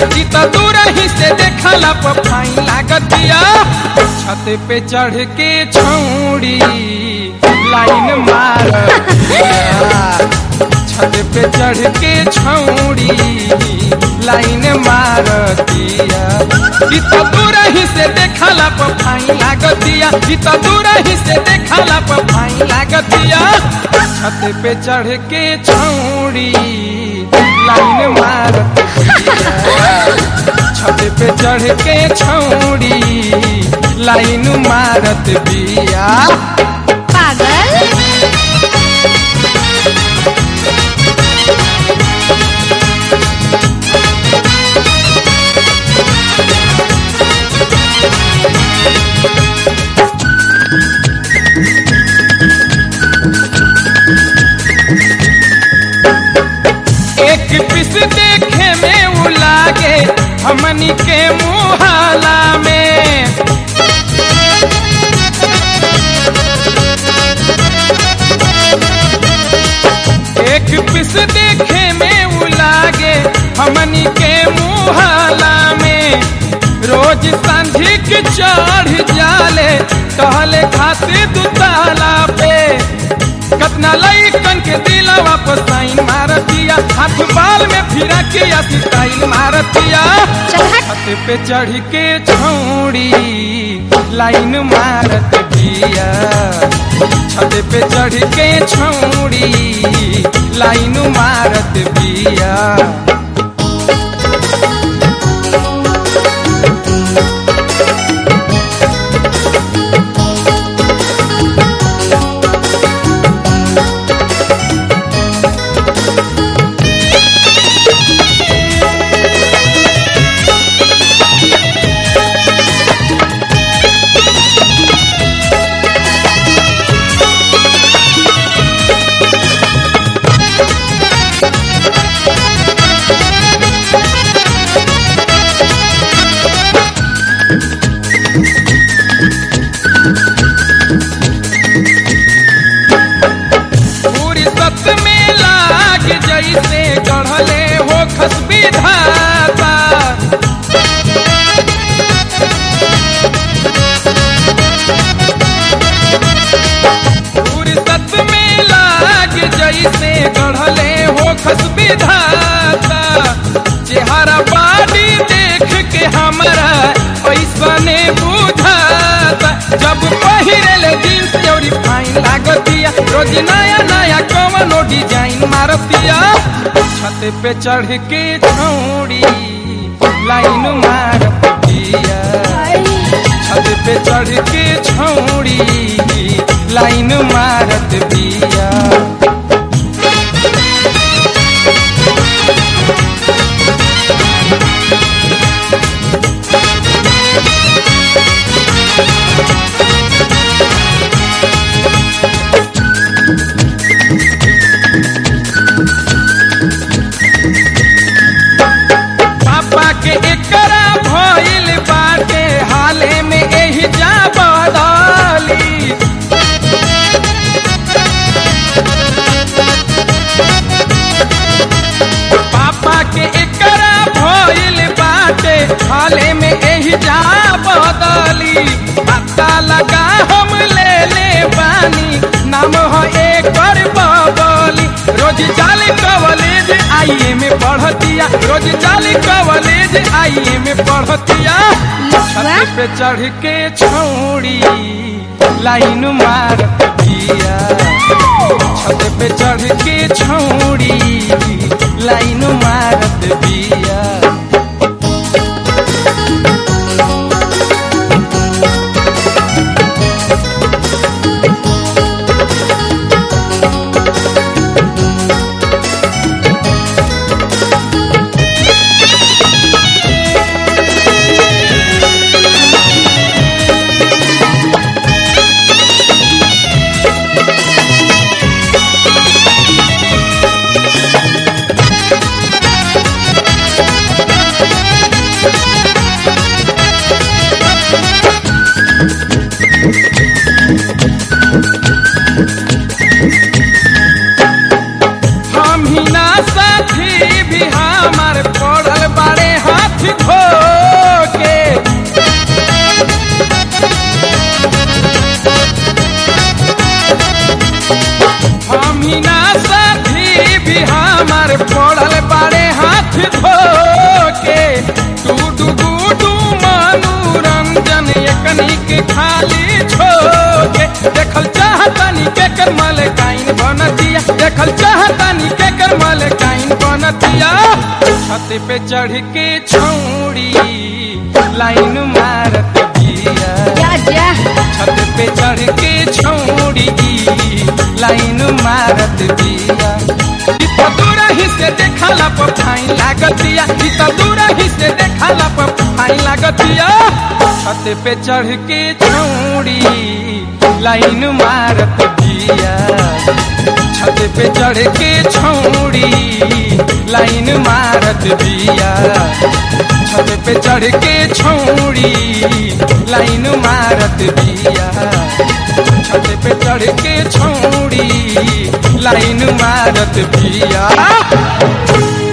ई तो दूर ही से देखला पर फाइन लागतिया छत पे चढ़ के छौड़ी लाइन मार छत पे चढ़ के छौड़ी लाइन मारतिया ई तो दूर ही से देखला पर फाइन लागतिया ई तो दूर ही से देखला पर फाइन लागतिया छत पे चढ़ के छौड़ी लाइन मारतिया छत पे चढ़ के छौड़ी लाइन मारत बिया पागल एक पिस देखे में उ लागे हमनी के मुहाला में एक पिस देखे में उ लागे हमनी के मुहाला में रोज सांझी के चढ़ जाले कहले खातिर दुताला पे कतना लइकन के दिलवा पर साइन मारतिया हाथ बाल में फिरा के या स्टाइल मारतिया चल हट। छत पे चढ़ के छौड़ी लाइन मारत बिया छत पे चढ़ के छौड़ी लाइन मारत बिया पूरी सत में लाग जैसे गढ़ले हो खस विधाता पूरी सत में लाग जैसे गढ़ले हो खस विधाता चेहरा बाड़ी देख के हमरा ऐसने बुझाता जब पहिरल जींस चौड़ी फाइन लागतिया रोज नया नया कवनो डिजाइन मारतिया छत पे चढ़ के छौड़ी लाइन मारतिया छत पे चढ़ के छौड़ी लाइन मारत बिया पापा के एकरा भइल बाटे हाले में एही जा बदली पापा के एकरा भइल बाटे हाले में एही जा बदली पता लगा हम ले ले बानी नाम हो एकर बबली रोज जाली कॉलेज आईए में पढ़तिया रोज जाली कॉलेज आईए में पढ़तिया छत पे चढ़ के छौड़ी लाइन मारत बिया छत पे चढ़ के छौड़ी लाइन मारत बिया अमीना साथी भी हमार पड़ल बाड़े हाथ धो के टूडू गुडू मनोरंजन एकनी के खाली छोके देखल चाहतानी के कर मलकाइन बनतिया देखल चाहतानी के कर मलकाइन बनतिया छत पे चढ़ के छौड़ी लाइन मारत बिया जा जा छत पे चढ़ के छौड़ी लाइन मारत बिया इतना दूरा ही से देखला पर फाइन लागतिया इतना दूरा ही से देखला पर फाइन लागतिया छत पे चढ़ के छौड़ी लाइन मारत बिया छत पे चढ़ के छौड़ी लाइन मारत बिया छत पे चढ़ के छौड़ी लाइन मारत बिया छत पे चढ़ के छौड़ी लाइन मारत बिया